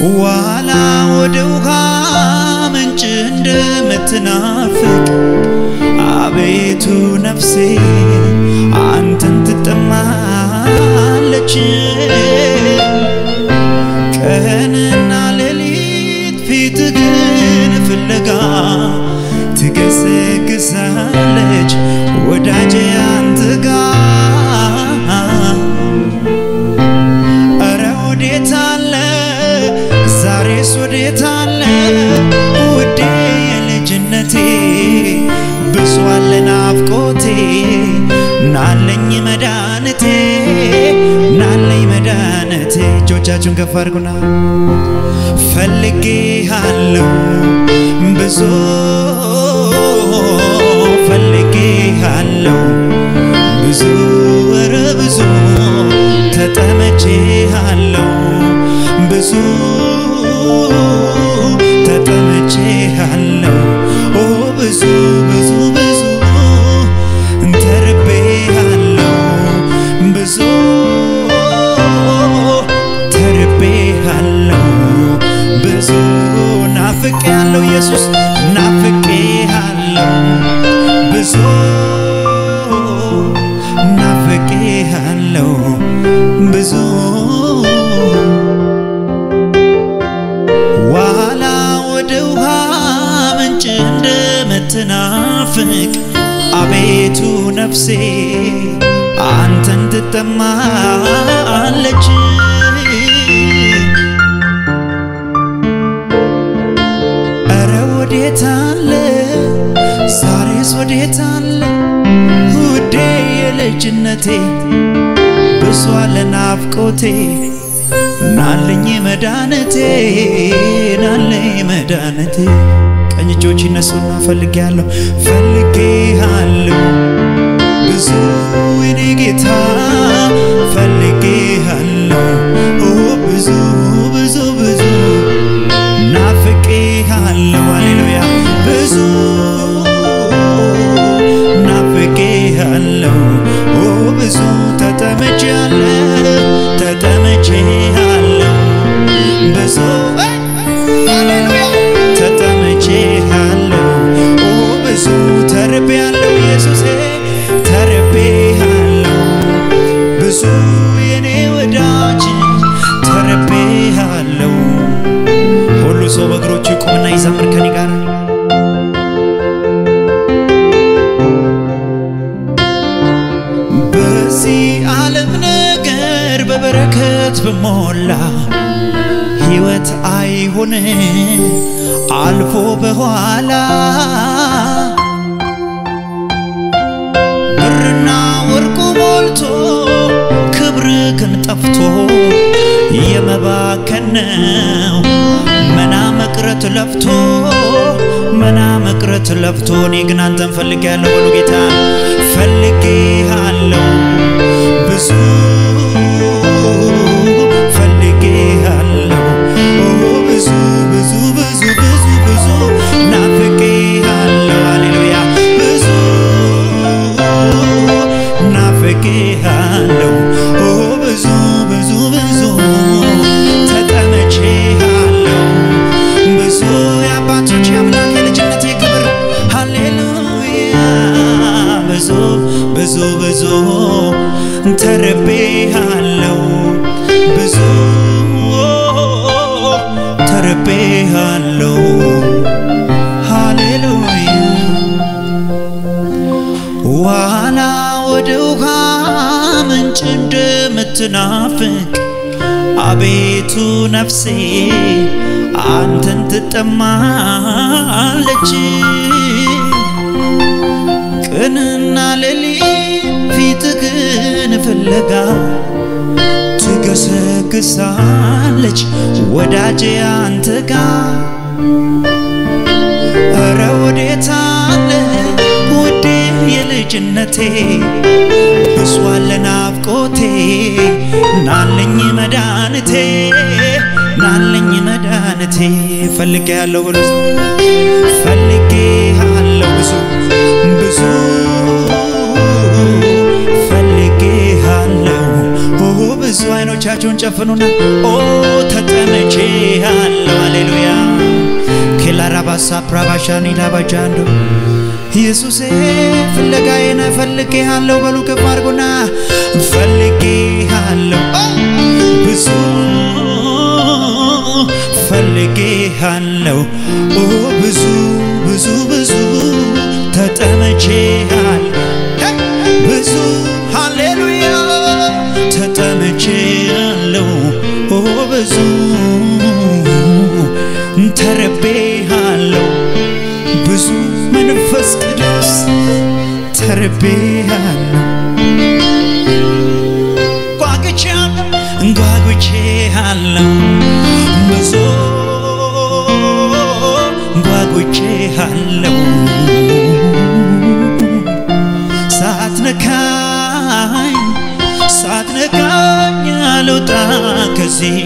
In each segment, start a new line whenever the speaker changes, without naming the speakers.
ዋላ ወደ ውሃ ምንጭ እንደምትናፍቅ አቤቱ ነፍሴ አንተን ትጠማለች። ቀንና ሌሊት ፊትህን ፍለጋ ትገሰግሳለች ወዳጄ አንተ ጋር እረ ወዴት አለ ዛሬስ ወዴት አለ ውዴ የልጅነቴ ብሷል ናፍቆቴ ናለኝ መድኃኒቴ ናለኝ መድኃኒቴ እጆቻችሁን ከፍ አድርጉና ፈልጌሃለሁ ብዙ ፈልጌሃለሁ ብዙ ኧረ ብዙ ተጠመቼሃለሁ ብዙ ተጠመቼሃለሁ ኦ ብዙ ብዙ ብዙ ተርቤሃለሁ ብዙ ተርቤሃለሁ ብዙ ናፍቄሃለሁ ኢየሱስ ናፍቄሃለሁ ብዙ ናፍቄሃለሁ ብዙ ዋላ ወደ ውሃ ምንጭ እንደምትናፍቅ አቤቱ ነፍሴ አንተን ትጠማለች። እረ ወዴት አለ ዛሬስ ወዴት አለ ውዴ የልጅነቴ ብሷል ናፍቆቴ ናለኝ መድኃኒቴ ናለኝ መድኃኒቴ ቀኝ እጆች ይነሱና ፈልጌሃለሁ ፈልጌሃለሁ ብዙ የኔ ጌታ ፈልጌሃለሁ ኦ ብዙ ብዙ ብዙ ናፍቄሃለሁ ሃሌሉያ ብዙ ናፍቄሃለሁ ኦ ብዙ ተጠምቼሃለሁ ተጠምቼሃለሁ ብዙ ሃሌሉያ ተጠምቼሃለሁ ኦ ብዙ ተርቤያለሁ ኢየሱሴ ተርቤያለሁ ብዙ የኔ ወዳጅ ተርቤያለሁ ሁሉ ሰው በእግሮቹ ይቁምና ይዘምር ከኔ ጋር በዚህ ዓለም ነገር በበረከት በሞላ ሕይወት አይሆን አልፎ በኋላ ብርና ወርቁ ሞልቶ ክብር ግን ጠፍቶ የመባከን ነው መና መቅረት ለፍቶ መና መቅረት ለፍቶ እኔ ግን አንተን ፈልጌያለሁ በሉ ጌታ ፈልጌሃለሁ ብዙ ፈልጌሃለሁ ኦ ብዙ ብዙ ብዙ ብዙ ብዙ ናፍቄሃለሁ ሃሌሉያ ብዙ ናፍቄሃለሁ ኦ ብዙ ብዙ ብዙ ተጠምቼሃለሁ ብዙ የአባቶች የአምላክ የልጅነቴ ክብር ሃሌሉያ ብዙ ብዙ ብዙ ተርቤሃለሁ ብዙ ተርቤሃለሁ ሃሌሉያ ዋላ ወደ ውሃ ምንጭ እንደምትናፍቅ አቤቱ ነፍሴ አንተን ትጠማለች። ቀንና ሌሊት ፊትህን ፍለጋ ትገሰግሳለች ወዳጄ አንተ ጋር እረ ወዴት አለ ውዴ የልጅነቴ ብሷል ናፍቆቴ ናለኝ መድኃኒቴ ናለኝ መድኃኒቴ ፈልጌሃለሁ ብሎ ፈልጌሃለሁ ብዙ ብዙ ፈልጌሃለሁ ኦ ብዙ አይኖቻችሁን ጨፍኑና ኦ ተጠምቼሃለሁ ሳፕራባሻኒ ላባጃንዶ ኢየሱሴ ፍለጋዬን ፈልጌሃለሁ በሉ ከፍ አድርጎና ፈልጌሃለሁ ብዙ ፈልጌሃለሁ ኦ ብዙ ብዙ ብዙ ተጠመቼሃል ብዙ ሃሌሉያ ተጠመቼሃለሁ ኦ ብዙ ተርቤሃለሁ ብዙ መንፈስ ቅዱስ ተርቤሃለሁ ጓጉቼሃለሁ ጓጉቼሃለሁ ብዙ ጓጉቼሃለሁ ሳትነካኝ ሳትነካኝ አልወጣ ከዚህ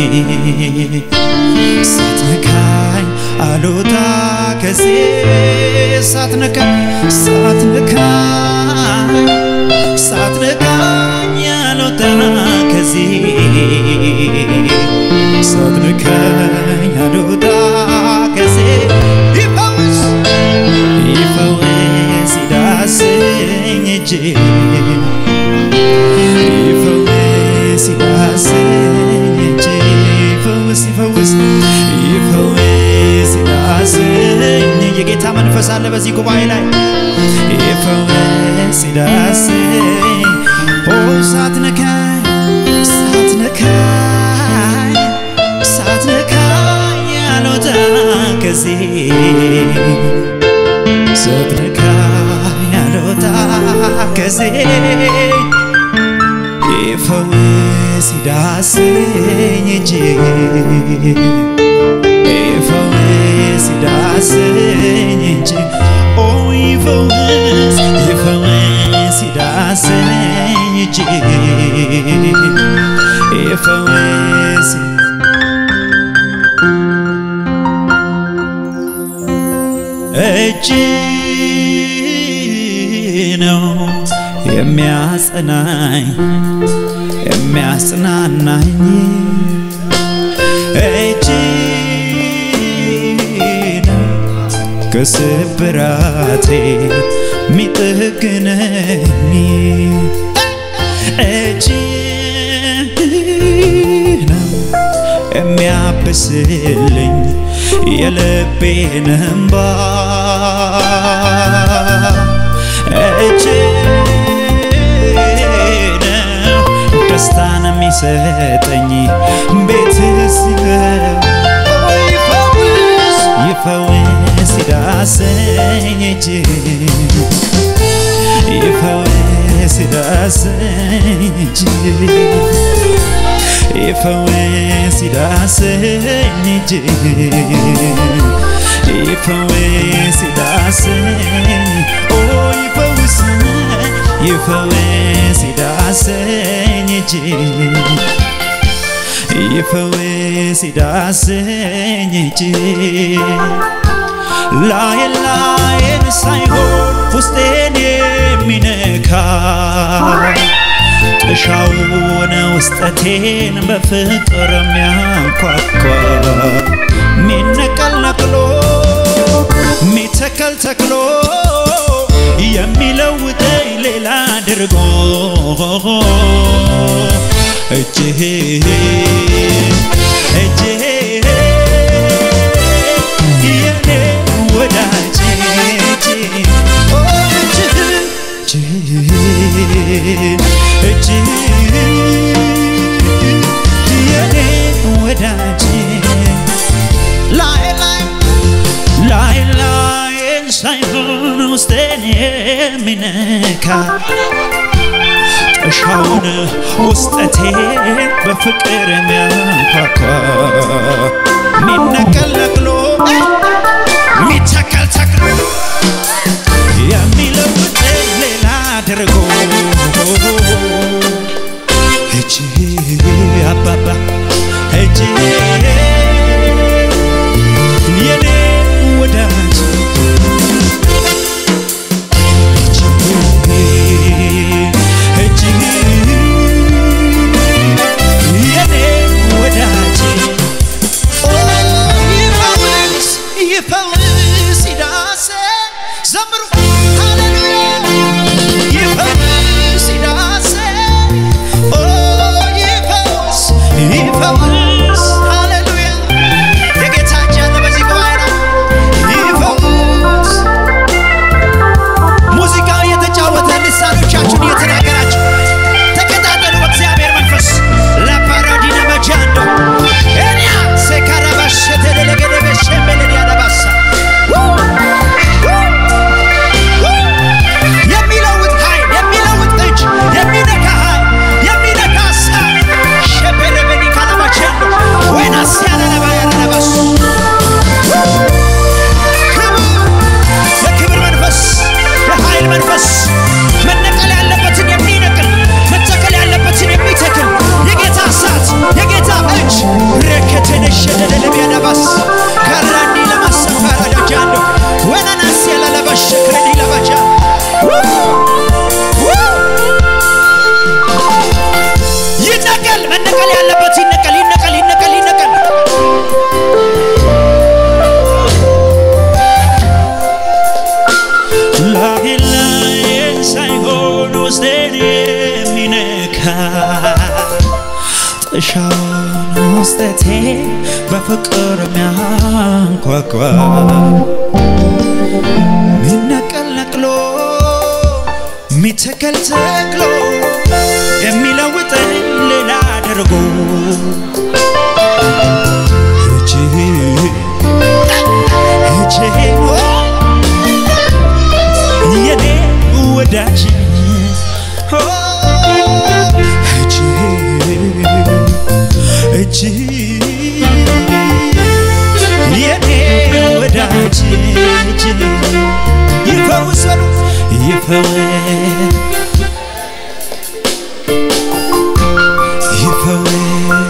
ሳትነካኝ አልወጣ ከዚህ ሳትነካኝ ሳትነካኝ ሳትነካኝ አልወጣ ከዚህ ሳትነካኝ አልወጣ ከዚህ ይፈውስ ይፈውስ ይዳስኝ እጅ ይፈውስ ይዳስኝ እጅ ይፈውስ ይፈውስ ይፈውስ ይዳስኝ የጌታ መንፈስ አለ በዚህ ጉባኤ ላይ ይፈውስ ይዳስኝ ኦ ሳትነካኝ ሳትነካኝ ሳትነካኝ አልወጣ ከዚህ ሳትነካኝ አልወጣ ከዚህ ይፈውስ ይዳስኝ እጅ ይፈውስ ይዳስኝ እጅ ኦ ይፈውስ ይፈውስ ይዳስኝ እጅ ይፈውስ እጅ ነው የሚያጸናኝ የሚያጽናናኝ እጅ ነው ከስብራቴ ሚጠግነኝ እጅ ነው የሚያብስልኝ የልቤን እንባ እጅ ነው ደስታን የሚሰጠኝ ቤት ሲገባ ይፈውስ ይፈውስ ይዳሰኝ እጅ ይፈውስ ይዳሰኝ እጅ ይፈውስ ይዳሰኝ እጅ ይፈውስ ይዳሰኝ ኦ ይፈውስ ይፈውስ ይዳሰኝ እጅ ይፈውስ ይዳሰኝ እጅ ላይ ላይን ሳይሆን ውስጤን የሚነካ ጥሻውን ውስጠቴን በፍቅር የሚያንኳኳ ሚነቀል ነቅሎ ሚተከል ተክሎ የሚለውጠኝ ሌላ አድርጎ እጅህ እጅህ የኔ ወዳጅ እጅህ ኦ እጅህ እጅህ የኔ ወዳጅ ላይ ላይ ላይ ላይን ሳይሆን ውስጤን የሚነካ ጥሻውን ውስጠቴን በፍቅር የሚያንኳኳ ሚነቀል ነቅሎ ሚተከል ተክሎ የሚለውጥ ሌላ አድርጎ እጅ አባባ እጅ የኔ ወዳጅ እጅ እጅ የኔ ወዳጅ በረከቴ በፍቅር ሚያንኳኳ ሚነቀል ነቅሎ ሚተከል ተክሎ የሚለውጠኝ ሌላ አድርጎ ሄጄ ሄጄ የኔ ወዳጅ ኦ፣ ሄጄ ሄጄ የኔ ወዳጅ ሄጄ ይፈውሰሉ ይፈወስ ይፈወስ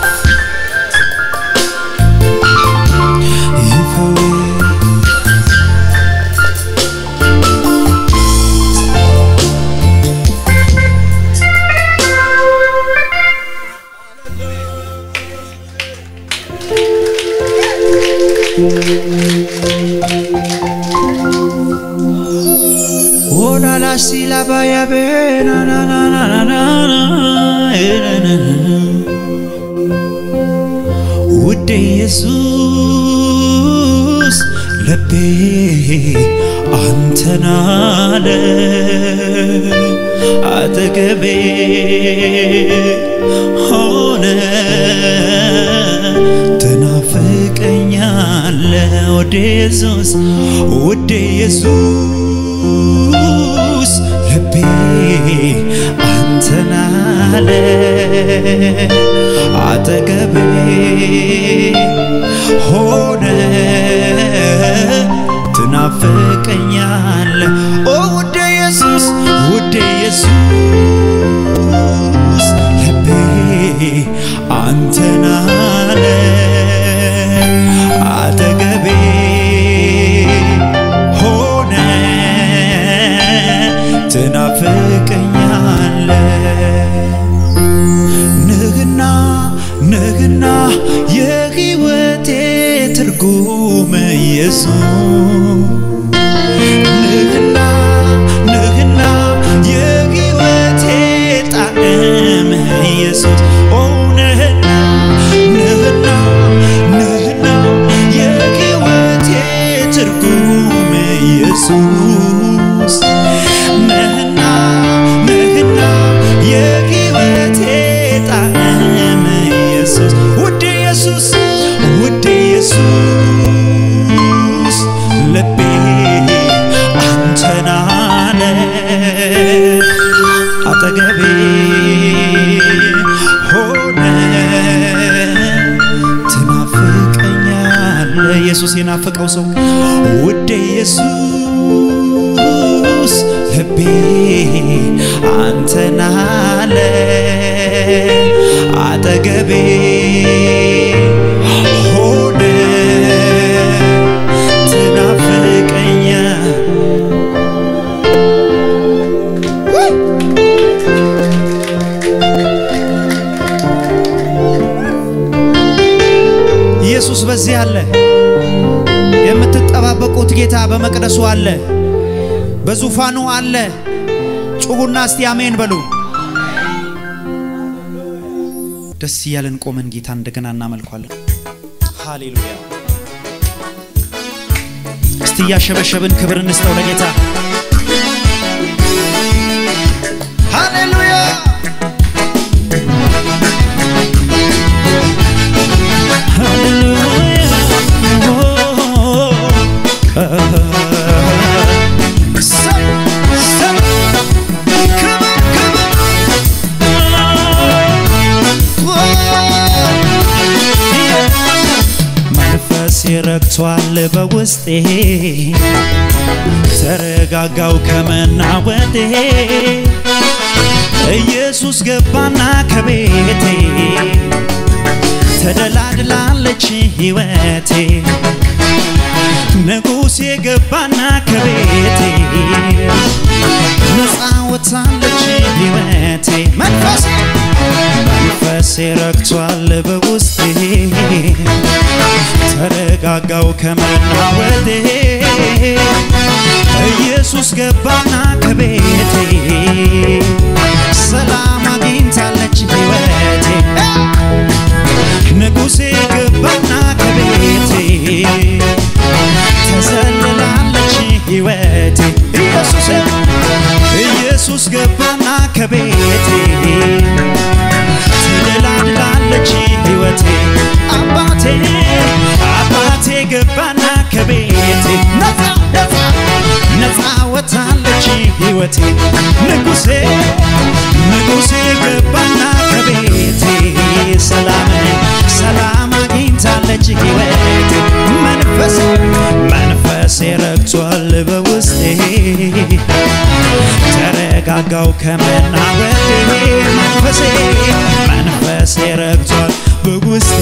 ይፈወስ ኦላላ ሲላባያ ቤናናናናናና ውዴ ኢየሱስ ልቤ አንተን አለ አጠገቤ ሆነ ትናፍቀኛለ ውዴ ኢየሱስ ውዴ ኢየሱስ ልቤ አንተን አለ አጠገቤ ሆነ ትናፍቀኛለ ኦ ውዴ ኢየሱስ ውዴ ኢየሱስ ልቤ አንተን አለ አጠገቤ ሆነ ትናፍቀኛለ ንግና ንግና የህይወቴ ትርጉም ኢየሱስ ንግና ንግና የህይወቴ ጣዕም ኢየሱስ ኦ ንህና ንህና ንህና የህይወቴ ትርጉም ኢየሱስ ነህና ነህና የህይወቴ ጣዕም ኢየሱስ ውድ ኢየሱስ ውድ ኢየሱስ ልቤ አንተን አለ አጠገቤ ሆነ ትናፍቀኛለ ኢየሱስ የናፈቀው ሰው ውድ ኢየሱስ ልቤ አንተን አለ አጠገቤ ሆነ ትናፍቀኛ ኢየሱስ በዚህ አለ። የምትጠባበቁት ጌታ በመቅደሱ አለ፣ በዙፋኑ አለ። ጩኹና እስቲ አሜን በሉ። ደስ እያለን ቆመን ጌታ እንደገና እናመልኳለን። ሃሌሉያ። እስቲ እያሸበሸብን ክብር እንስጠው ለጌታ። ሃሌሉያ መንፈስ ረክቷል በውስጤ ተረጋጋው ከመናወጤ ኢየሱስ ገባና ከቤቴ ተደላድላለች ሕይወቴ ንጉሴ ገባና ከቤቴ ነፃ ወጥታለች ሕይወቴ መንፈሴ መንፈሴ ረክቷል በውስጤ ተረጋጋው ከመናወጤ ኢየሱስ ገባና ከቤቴ ሰላም አግኝታለች ሕይወቴ ንጉሴ ገባና ከቤቴ ተዘልላለች ሕይወቴ ኢየሱስ ኢየሱስ ገባና ከቤቴ ትደላድላለች ሕይወቴ አባቴ አባቴ ገባና ከቤቴ ነፃ ነፃ ነፃ ወታለች ሕይወቴ ንጉሴ ንጉሴ ገባና ከቤቴ ሰላምን ሰላም አግኝታለች ሕይወቴ መንፈስ መንፈሴ ረግቷል በውስጤ ተረጋጋው ከመናወዴ መንፈሴ መንፈሴ ረግቷል በውስጤ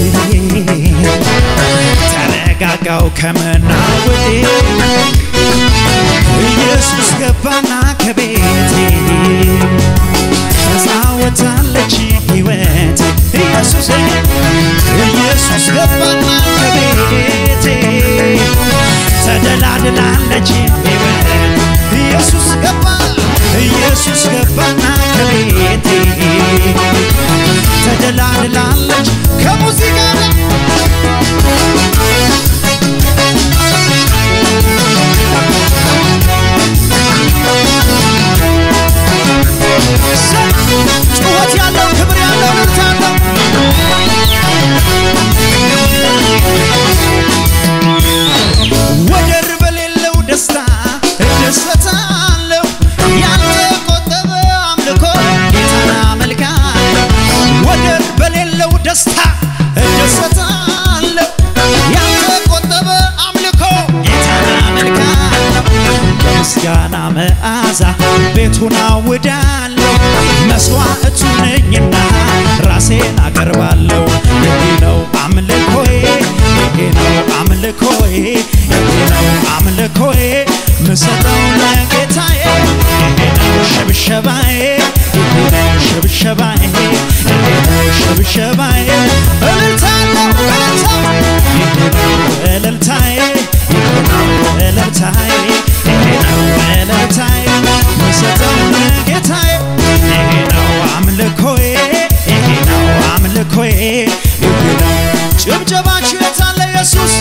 ተረጋጋው ከመናወዴ ኢየሱስ ገባና ከቤቴ ተዛወታለች ሕይወቴ ኢየሱስ ኢየሱስ ገባና ከቤቴ ተደላድላለች ሕይወቴ ኢየሱስ ገባ ኢየሱስ ገባና ከቤቴ ተደላድላለች ከሙዚቃ ጋር ጩኸት ያለው ክብር ያለው ምርት አለው ወደር በሌለው ደስታ እደሰታለሁ ያልተቆጠበ አምልኮ ጌታን አመልካለሁ ወደር በሌለው ደስታ እደሰታለሁ ያልተቆጠበ አምልኮ ጌታን አመልካለሁ በምስጋና መዓዛ ቤቱን አውዳለሁ መስዋዕቱ ነኝና ራሴን አቀርባለሁ ይሄ ነው አምልኮዬ ይሄ ነው አምልኮዬ ይሄ ነው አምልኮዬ ምሰጠው ለጌታዬ ይሄ ነው ሽብሸባዬ ይሄ ነው ሽብሸባዬ ይሄ ነው ሽብሸባዬ እልልታለሁ እልልታ ይሄ ነው እልልታዬ ይሄ ነው እልልታዬ ይሄ ነው እልልታዬ ምሰጠው ለጌታዬ ይሄ ነው አምልኮዬ ይሄ ነው አምልኮዬ ይሄ ነው ጭብጨባችሁ የታለ ኢየሱስ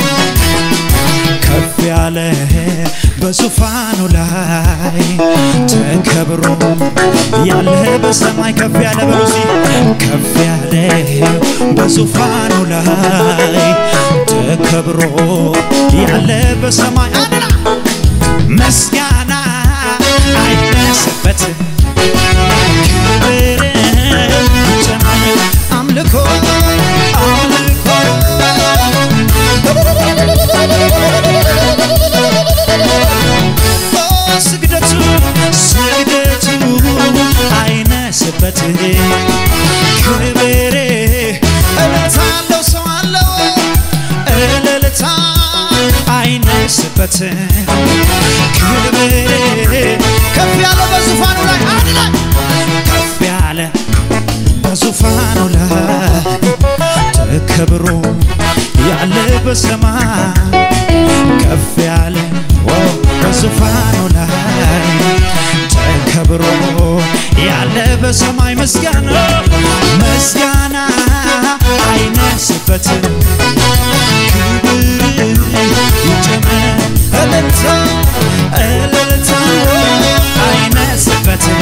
ከፍ ያለ በዙፋኑ ላይ ተከብሮ ያለ በሰማይ ከፍ ያለ በሉሲ ከፍ ያለ በዙፋኑ ላይ ተከብሮ ያለ በሰማይ አድና ምስጋና አይነስበት ክብር ጨምር አምልኮ አምልኮ ኦ ስግደቱ ስግደቱ አይነስበት ክብር እልልታ አለው ሰው አለው እልልታ አይነስበት ክብር ከፍ ያለ በዙፋኑ ላይ አንድ ላይ ከፍ ያለ በዙፋኑ ላይ ተከብሮ ያለ በሰማይ ከፍ ያለ ኦ በዙፋኑ ላይ ተከብሮ ያለ በሰማይ ምስጋና ምስጋና አይነስበትም ክብር ይጨመር እልልታ እልልታ አይነስበትም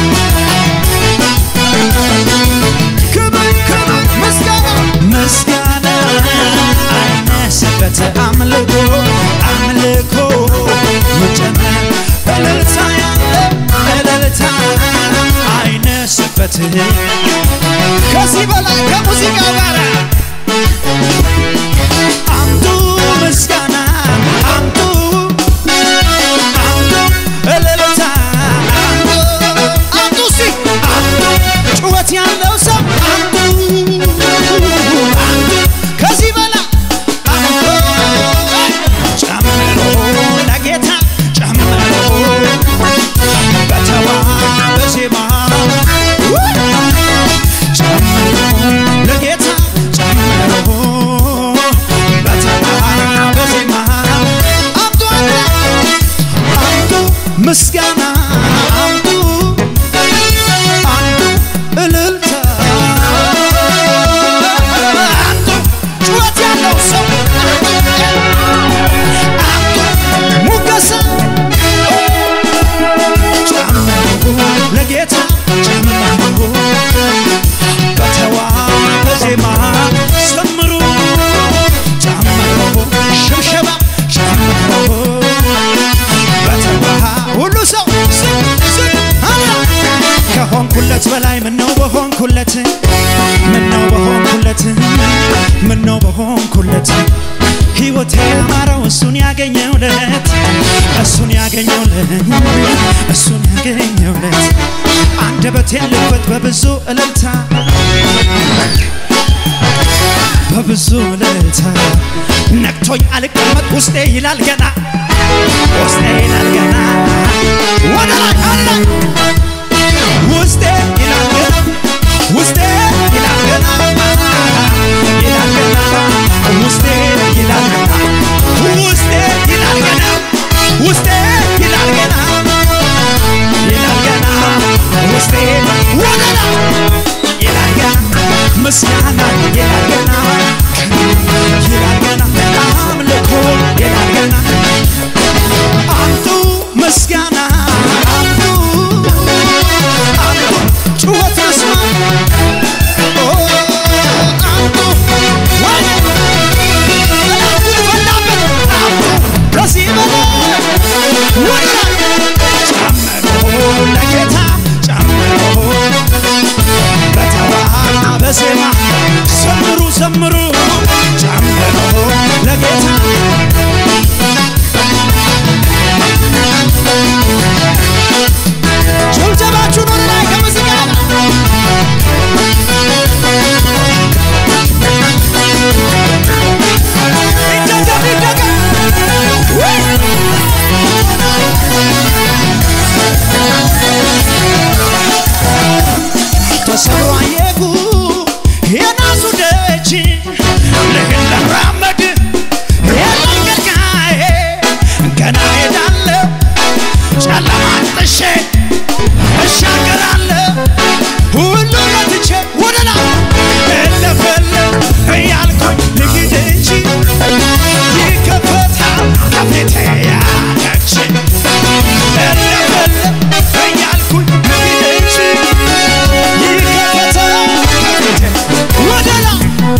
ክብር ክብር ምስጋና ምስጋና አይነስበት አምልኮ አምልኮ ይጨመር እልልታ ያለ እልልታ አይነስበት ከዚህ በላይ ከሙዚቃ ጋር አምጡ ምስጋና አምጡ አምጡ እልልታ አምጡ አምጡ እስቲ አምጡ ጩኸት ያለው ሰው አምጡ አምጡ ከዚህ በላይ አምጡ ጨምሮ ለጌታ ጨምሮ በተዋበ ዜማ ጨምሮ ለጌታ ሆንኩለት ሕይወቴ ያማረው እሱን ያገኘውለት እሱን ያገኘውለት እሱን ያገኘውለት አንደበቴን ልክፈት በብዙ እልልታ በብዙ እልልታ ነክቶኝ አልቀመጥ ውስጤ ይላል ገና ውስጤ ይላል ገና ወደ ላይ አለ ውስጤ ይላል ገና ውስጤ ይላል ገና ይላል ገና ውስጤ ይላል ገና ውስጤ ይላል ገና ውስጤ ይላል ገና ይላል ገና ውስጤ ወደ ላይ ይላል ገና ምስጋና ይላል ገና ይላል ገና አምልኮ ይላል ገና አምጡ ምስጋና አምጡ አምጡ ጩኸት ልስማ ኦ አምጡ ወይ እላቱ ፈላበት አምጡ ከዚህ በላይ ወደ ላይ ጨምሮ ለጌታ ጨምሮ በተዋና በዜማ ዘምሩ ዘምሩ ጨምሮ ለጌታ ጭብጨባችሁን ወደ ላይ ከምስጋና ይደገም ይደገም ወይ ተሰብሮ አየሁ የናሱ ደጅ ልህን ለራመድ የመንገድጋዬ ገና ሄዳለሁ ጨለማን ጥሼ እሻገራለሁ ሁሉ ለትቼ ወደ ላይ እለፈለፍ እያልኩኝ ልሂድ እንጂ ይከፈታል ከፊቴ ያለች እለፈለፍ እያልኩኝ ልሂድ እንጂ ይከፈታል ከፊቴ ወደ ላይ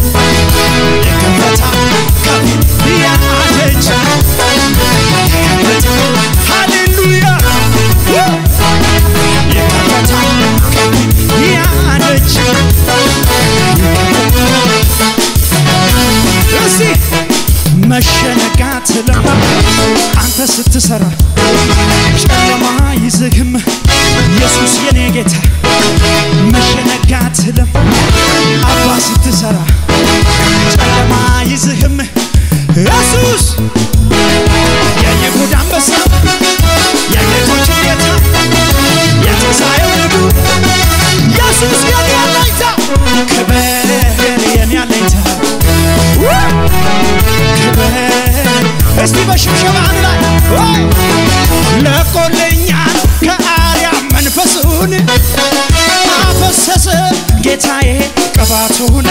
ይከፈታል ከፊት ያለች ሃሌሉያ ይከፈታል ከፊት ያለች እስቲ መሸነጋት ለማ አንተ ስትሰራ ጨለማ ይዝህም ኢየሱስ የኔ ጌታ መሸነጋት ለም አባ ስትሰራ ጨለማ ይዝህም ኢየሱስ የይሁዳ አንበሳ የጌቶች ጌታ የትንሣኤው ንጉሥ ኢየሱስ የኔ አለኝታ ክብር የኔ አለኝታ ክብር እስቲ በሽብሸባ አንድ ላይ ወይ! ለቆልኛል ከአርያም መንፈሱን አፈሰሰ ጌታዬ ቅባቱን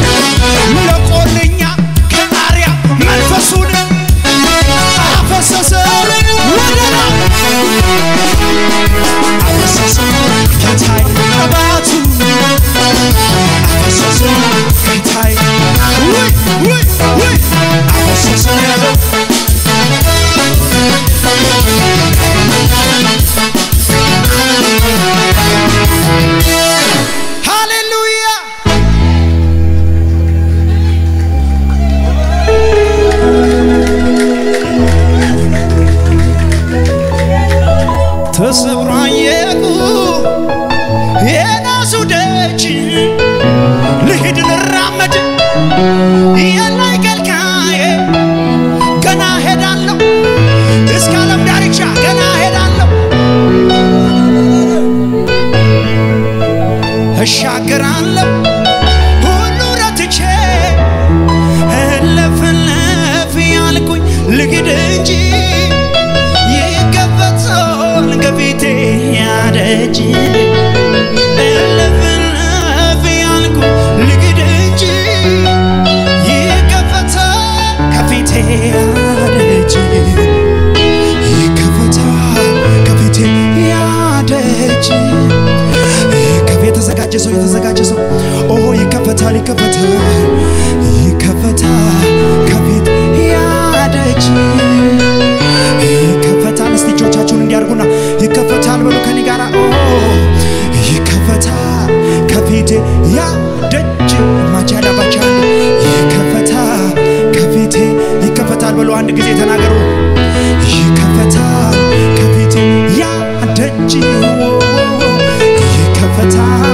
ለቆልኛል ከአርያም መንፈሱን አፈሰሰ ወደ ላይ አፈሰሰ ጌታዬ ቅባቱ አፈሰሰ ጌታዬ ውይ ውይ ውይ አፈሰሰ ሃሌሉያ ተሰብሮ አየሁ የናሱ ደጅ ልሂድ ልራመድ የላይ ከልካዬ ገና ሄዳለሁ እስከ ዓለም ዳርቻ ገና ሄዳለሁ እሻገራለሁ ሁሉ ረትቼ እለፍለፍ ያልኩኝ ልሂድ እንጂ ይከፈታል ከፊቴ ያደጅ እለፍለፍ ያልኩኝ ልሂድ እንጂ ይከፈታል ከፊቴ ያደጅ ይከፈታል ከፊቴ ያደጅ ከፊት የተዘጋጀ ሰው የተዘጋጀ ሰው ኦ ይከፈታል ይከፈታል ይከፈታል ከፊት ያደጅ ይከፈታል እስቲ እጆቻችሁን እንዲያርጉና ይከፈታል በሉ ከኔ ጋር ኦ ይከፈታል ከፊቴ ያደጅ ማቻዳ ባቻ ይከፈታል
አንድ ጊዜ ተናገሩ። ይከፈታል ከፊቴ ያ ደጅ ይከፈታል